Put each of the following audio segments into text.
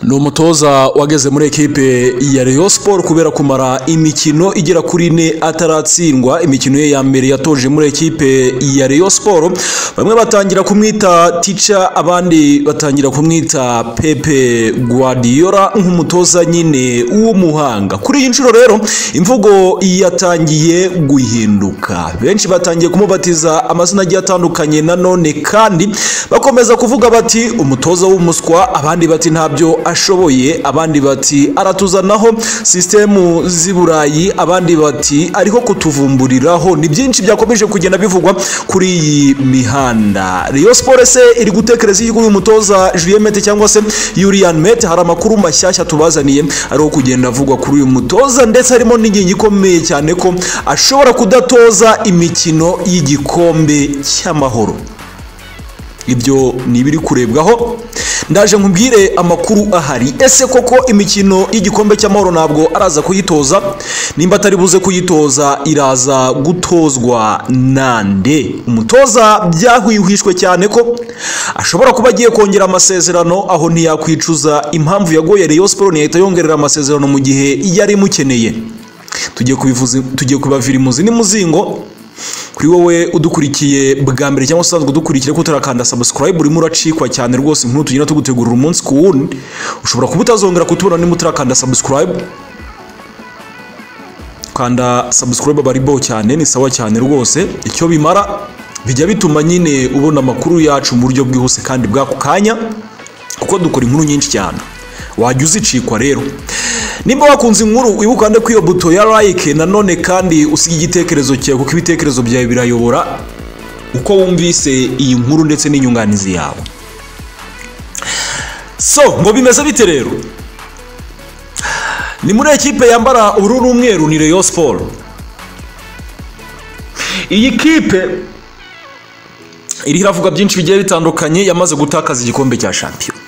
ni umutoza wageze muri ekipe ya Rayon Sport kubera kumara imikino igera kuri ine ataratsindwa imikino ye ya mbere yatoje muri ekipe ya Rayon Sport bamwe batangira kumwita Ticha abandi batangira kumwita Pepe Guardiola nk'umutoza nyine w'umuhanga kuri iyi nshuro rero imvugo yatangiye guhinduka benshi batangiye kumubatiza amazina agiye atandukanye nanone kandi bakomeza kuvuga bati umutoza w'umuswa abandi bati ntabyo ashoboye abandi bati aratuzanaho sisitemu z'i burayi abandi bati ariho kutuvumburiraho ni byinshi byakomeje kugenda bivugwa kuri iyi mihanda riyo siporo se iri gutekereza iyo uyu mutoza julienne mete cyangwa se yuriyani mete hari amakuru mashyashya tubazaniye ariho kugenda avugwa kuri uyu mutoza ndetse harimo n'ingingo ikomeye cyane ko ashobora kudatoza imikino y'igikombe cy'amahoro ibyo ni ibiri kurebwaho ndaje nkubwire amakuru ahari ese koko imikino y'igikombe cy'amahoro ntabwo araza kuyitoza nimba atari buze kuyitoza iraza gutozwa nande umutoza byahwihwishwe cyane ko ashobora kuba agiye kongera amasezerano aho ntiyakwicuza impamvu yagoye Rayon Sport ntiyahita yongerera amasezerano mu gihe yari imukeneye tugiye kubavira imuzi n'imuzingo kuri wowe udukurikiye bwa mbere cyangwa usanzwe udukurikira ko utarakanda sabusikarayibu urimo uracikwa cyane rwose inkuru tugenda tugutegurira umunsi ku wundi ushobora kuba utazongera kutubona niba utarakanda sabusikarayibu kanda sabusikarayibu aba ari bo cyane ni sawa cyane rwose icyo bimara bijya bituma nyine ubona amakuru yacu mu buryo bwihuse kandi bw'ako kanya kuko dukora inkuru nyinshi cyane wajya uzicikwa rero nimba wakunze inkuru wibuka ko iyo buto ya like nanone kandi usiga igitekerezo cyawe kuko ibitekerezo byawe birayobora uko wumvise iyi nkuru ndetse n'inyunganizi yawe so ngo bimeze bite rero ni muri ekipe yambara ubururu n'umweru ni Rayon Sport iyi kipe iriho iravuga byinshi bigiye bitandukanye yamaze gutakaza igikombe cya shampiyona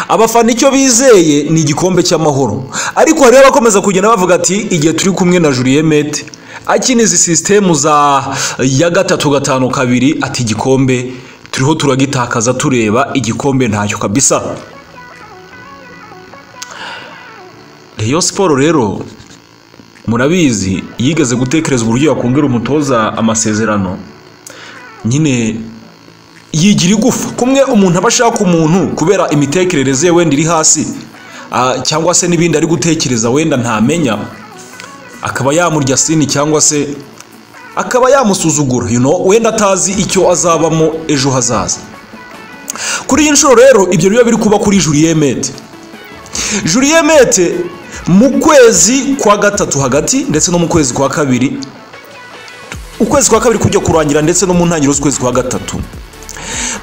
abafana icyo bizeye ni igikombe cy'amahoro ariko hariho abakomeza kugenda bavuga ati igihe turi kumwe na Julien Mete akina izi sisitemu za ya gatatu gatanu kabiri ati igikombe turiho turagitakaza tureba igikombe ntacyo kabisa Rayon Sport rero murabizi yigeze gutekereza uburyo yakongera umutoza amasezerano nyine yigira igufa kumwe umuntu aba ashaka umuntu kubera imitekerereze ye wenda iri hasi cyangwa se n'ibindi ari gutekereza wenda ntamenya akaba yamurya sini cyangwa se akaba yamusuzugura wenda atazi icyo azabamo ejo hazaza kuri iyi nshuro rero ibyo biba biri kuba kuri Julien Mete Julien Mete mu kwezi kwa gatatu hagati ndetse no mu kwezi kwa kabiri ukwezi kwa kabiri kujya kurangira ndetse no mu ntangiriro z'ukwezi kwa gatatu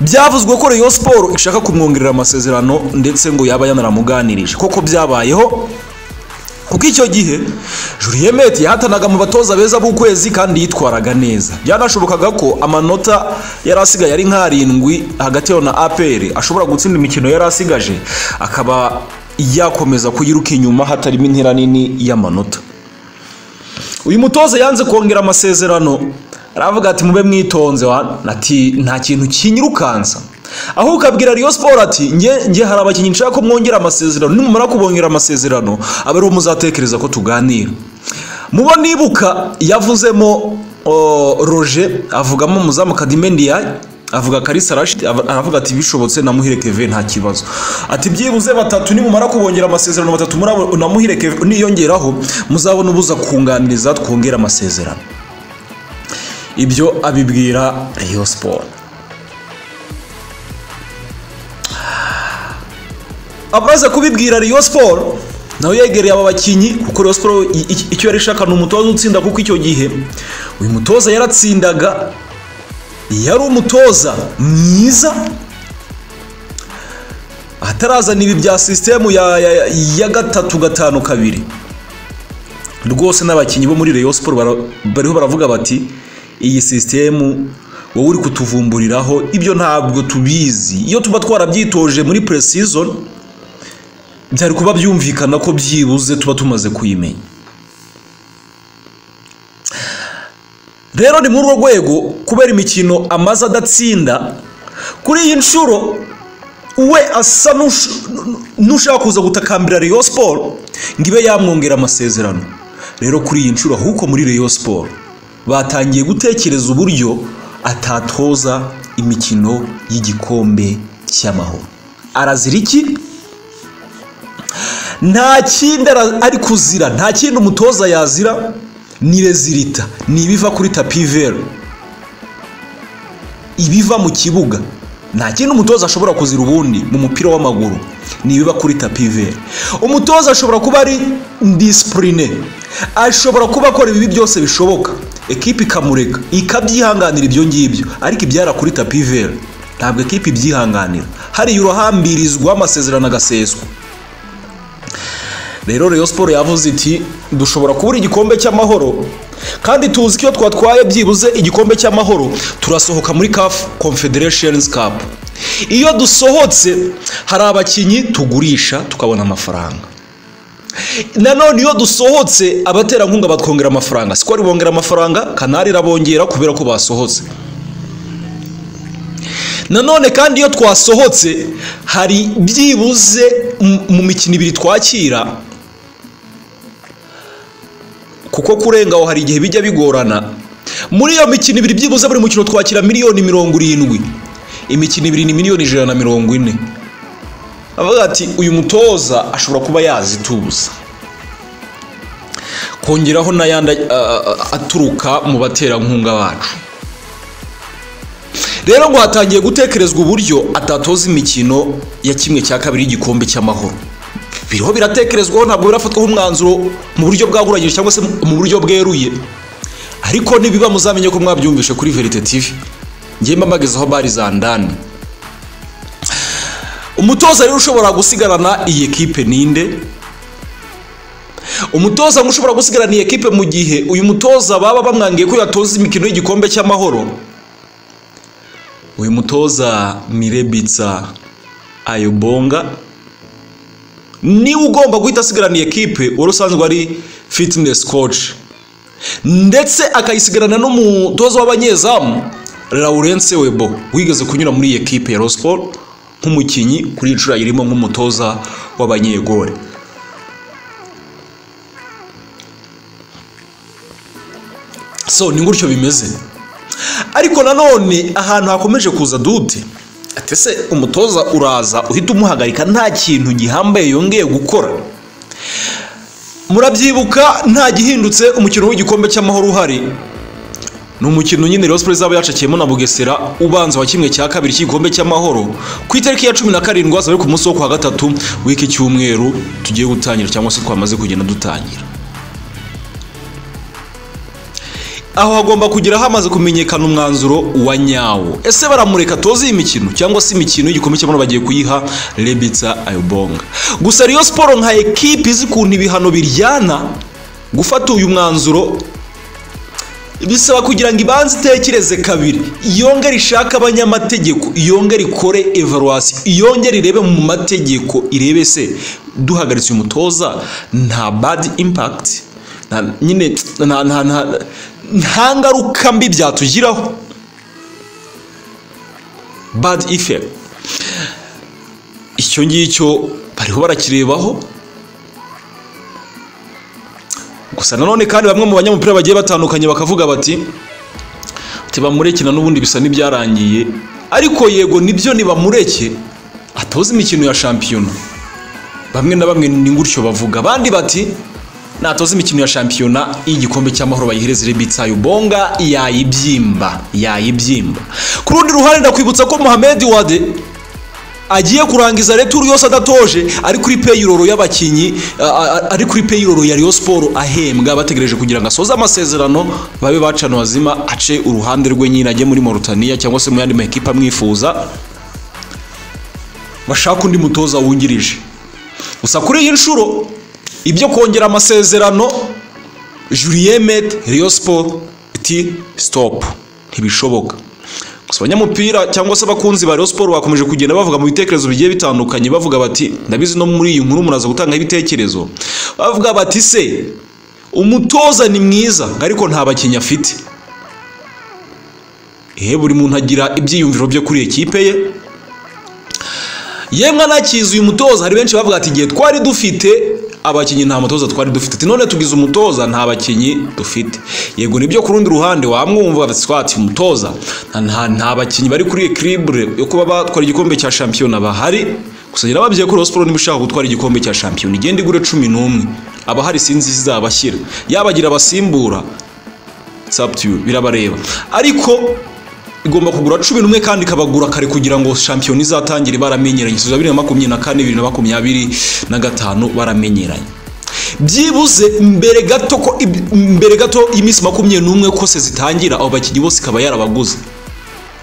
byavuzwe ko Rayon Sport ishaka kumwongerera amasezerano ndetse ngo yaba yanaramuganirije koko byabayeho kuko icyo gihe Julien Mete yahatanaga mu batoza beza b'ukwezi kandi yitwaraga neza byanashobokaga ko amanota yari asigaye ari nk'arindwi hagati na APR ashobora gutsinda imikino yari asigaje akaba yakomeza kuyiruka inyuma hatarimo intera nini y'amanota uyu mutoza yanze kongera amasezerano aravuga ati mube mwitonze ati nta kintu kinyirukansa aho ukabwira Rayon Sport ati nge hari abakinnyi nshaka ko mwongera amasezerano nimumara kubongera amasezerano aba ariho muzatekereza ko tuganira mubo nibuka yavuzemo roje avugamo umuzamu kadimendiyayi avuga karisa rashidi aravuga ati bishobotse na muhire keve nta kibazo ati byibuze batatu nimumara kubongera amasezerano batatu na muhire keve niyongeraho muzabona ubuza kunganiriza twongera amasezerano ibyo abibwira Rayon Sport abaza kubibwira Rayon Sport nawe yegereye aba bakinnyi kuko Rayon Sport icyo yari ishaka ni umutoza utsinda kuko icyo gihe uyu mutoza yaratsindaga yari umutoza mwiza atarazana ibi bya sisitemu ya gatatu gatanu kabiri rwose n'abakinnyi bo muri Rayon Sport bariho baravuga bati iyi sisitemu wowe uri kutuvumburiraho ibyo ntabwo tubizi iyo tuba twarabyitoje muri puresizoni byari kuba byumvikana ko byibuze tuba tumaze kuyimenya rero ni muri urwo rwego kubera imikino amaze adatsinda kuri iyi nshuro we asa nushaka kuza gutakambira Rayon Sport ngo ibe yamwongera amasezerano rero kuri iyi nshuro ahubwo muri Rayon Sport batangiye gutekereza uburyo atatoza imikino y'igikombe cy'amahoro arazira iki nta kindi ara- ari kuzira nta kindi umutoza yazira ni rezirita ni ibiva kuri tapiveri ibiva mu kibuga nta kindi umutoza ashobora kuzira ubundi mu mupira w'amaguru ni ibiba kuri tapiveri umutoza ashobora kuba ari disipurine ashobora kuba akora ibibi byose bishoboka ekipi ikamureka ikabyihanganira ibyo ngibyo ariko ibyara kuri tapiveri ntabwo ekipi ibyihanganira hariya uruhambirizwa amasezerano agaseswa rero Rayon Sport yavuze iti dushobora kubura igikombe cy'amahoro kandi tuzi ko iyo twatwaye byibuze igikombe cy'amahoro turasohoka muri CAF Confederations Cup iyo dusohotse hari abakinnyi tugurisha tukabona amafaranga nanone iyo dusohotse abaterankunga batwongera amafaranga siko bongera amafaranga kanari irabongera kubera ko basohotse nanone kandi iyo twasohotse hari byibuze m- mu mikino ibiri twakira kuko kurenga aho hari igihe bijya bigorana muri iyo mikino ibiri byibuze buri mukino twakira miliyoni mirongo irindwi imikino ibiri ni miliyoni ijana na mirongo ine avuga ati uyu mutoza ashobora kuba yazituza kongeraho n'ayandi a- a- a- aturuka mu baterankunga bacu rero ngo hatangiye gutekerezwa uburyo atatoza imikino ya kimwe cya kabiri y'igikombe cy'amahoro biriho biratekerezwaho ntabwo birafatwaho umwanzuro mu buryo bwaguranyije cyangwa se mu buryo bweruye ariko nibiba muzamenye ko mwabyumvishe kuri verite tv ngiye mbamagezaho bari za ndani umutoza rero ushobora gusigarana iyi ekipe ninde umutoza ngo ushobora gusigarana iyi ekipe mu gihe uyu mutoza baba bamwangiye ko yatoza imikino y'igikombe cy'amahoro uyu mutoza mirebitsa ayobonga niwe ugomba guhita asigarana iyi ekipe wari usanzwe ari fitinesi koci ndetse akayisigarana n'umutoza w'abanyezamu lawurence webo wigeze kunyura muri iyi ekipe ya rosiporo nk'umukinnyi kuri iyi nshuro ayirimo nk'umutoza w'abanyegore so ni gutyo bimeze ariko nanone ahantu hakomeje kuza dute ati se umutoza uraza uhita umuhagarika nta kintu gihambaye yongeye gukora murabyibuka nta gihindutse umukino w'igikombe cy'amahoro uhari ni umukino nyine Rayon Sport izaba yacakiyemo na Bugesera ubanza wa kimwe cya kabiri cy'igikombe cy'amahoro ku itariki ya cumi na karindwi azaba ari ku munsi wo kuwa gatatu w'iki cyumweru tugiye gutangira cyangwa se twamaze kugenda dutangira aho hagomba kugira hamaze kumenyekana umwanzuro wa nyawo ese baramureka atoze iyi mikino cyangwa se imikino y'igikombe cy'amahoro bagiye kuyiha rebitsa ayobonga gusa Rayon siporo nka ekipi izi ukuntu ibihano biryana gufata uyu mwanzuro bisaba kugira ngo ibanze itekereze kabiri yongere ishake abanyamategeko yongere ikore evaluwasi yongere irebe mu mategeko irebe se duhagaritse uyu mutoza nta bad impakiti nyine nta nta nta nta ngaruka mbi byatugiraho bad effect icyo ngicyo bariho barakirebaho gusa nanone kandi bamwe mu banyamupira bagiye batandukanye bakavuga bati tibamurekina n'ubundi bisa n'ibyarangiye ariko yego nibyo nibamureke atoze imikino ya shampiyona bamwe na bamwe ni gutyo bavuga abandi bati natoze imikino ya shampiyona y'igikombe cy'amahoro bayihereze rebitsa yubonga yayibyimba yayibyimba ku rundi ruhande ndakwibutsa ko mohamed wade agiye kurangiza returu yose adatoje ari kuri peyiroro y'abakinnyi a- a- ari kuri peyiroro ya Rayon Sport ahembwa bategereje kugira ngo asoze amasezerano babe bacana wazima ace uruhande rwe nyine ajye muri Mauritania cyangwa se mu yandi makipe amwifuza bashaka undi mutoza wungirije gusa kuri iyi nshuro ibyo kongera amasezerano Julien Met Rayon Sport iti stop ntibishoboka gusa abanyamupira cyangwa se abakunzi ba Rayon Sport bakomeje kugenda bavuga mu bitekerezo bigiye bitandukanye bavuga bati ndabizi no muri iyi nkuru muraza gutanga ibitekerezo bavuga bati se umutoza ni mwiza ariko nta bakinnyi afite eh buri muntu agira ibyiyumviro bye kuri ekipe ye yemwe anakizi uyu mutoza hari benshi bavuga ati igihe twari dufite abakinnyi nta mutoza twari dufite ati none tugize umutoza nta bakinnyi dufite yego nibyo ku rundi ruhande wamwumva ati umutoza nta- nta bakinnyi bari kuri ekiribure yo kuba batwara igikombe cya shampiyona bahari gusa ngira bababwiye ko Rayon Sports niba ushaka gutwara igikombe cya shampiyona igenda igure cumi n'umwe abahari sinzi izabashyira yabagira abasimbura sabutiyu birabareba ariko igomba kugura cumi n'umwe kandi ikabagura kare kugira ngo shampiyona izatangire baramenyeranye tuzi bibiri na makumyabiri na kane bibiri na makumyabiri na gatanu baramenyeranye byibuze mbere gato ko ib- mbere gato y'iminsi makumyabiri n'umwe kose zitangira abo bakinnyi bose ikaba yarabaguze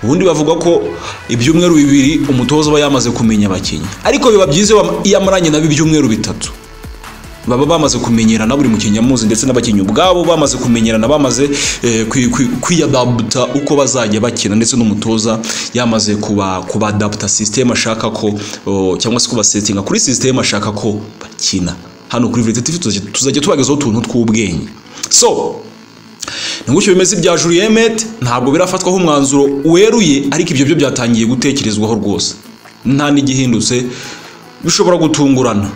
ubundi bavuga ko ibyumweru bibiri umutoza aba yamaze kumenya abakinnyi ariko biba byiza iyo bam- iyo amaranye nabo ibyumweru bitatu baba bamaze kumenyerana buri mukinnyi amuzi ndetse n'abakinnyi ubwabo bamaze kumenyerana bamaze eh, kwi- kwi- kwiyadaputa uko bazajya bakina ndetse n'umutoza yamaze kuba kubadaputa sisiteme ashaka ko oh, cyangwa se kubasetinga kuri sisiteme ashaka ko bakina hano kuri Verite TV tuzajya- tuzajya tubagezaho utuntu tw'ubwenge so ni gutyo bimeze ibya Juliet Met ntabwo birafatwaho umwanzuro weruye ariko ibyo byo byatangiye gutekerezwaho rwose nta n'igihindutse bishobora gutungurana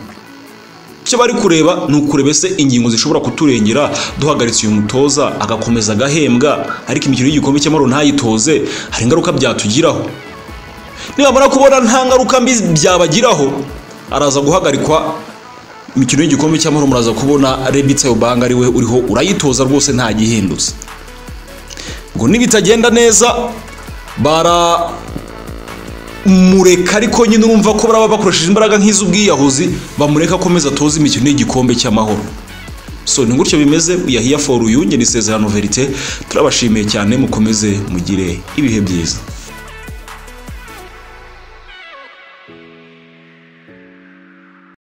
icyo bari kureba ni ukureba ese ingingo zishobora kuturengera duhagaritse uyu mutoza agakomeza agahembwa ariko imikino y'igikombe cy'amahoro ntayitoze hari ingaruka byatugiraho nibamara kubona nta ngaruka mbi byabagiraho araza guhagarikwa imikino y'igikombe cy'amahoro muraza kubona rebitsa yobanga ariwe uriho urayitoza rwose nta gihindutse ngo nibitagenda neza bara mureka ariko nyine urumva ko baraba bakoresheje imbaraga nk'iz'ubwiyahuzi bamureka akomeza atoze imikino y'igikombe cy'amahoro so ni gutyo bimeze yahiya foru yunge ni isezerano verite turabashimiye cyane mukomeze mugire ibihe byiza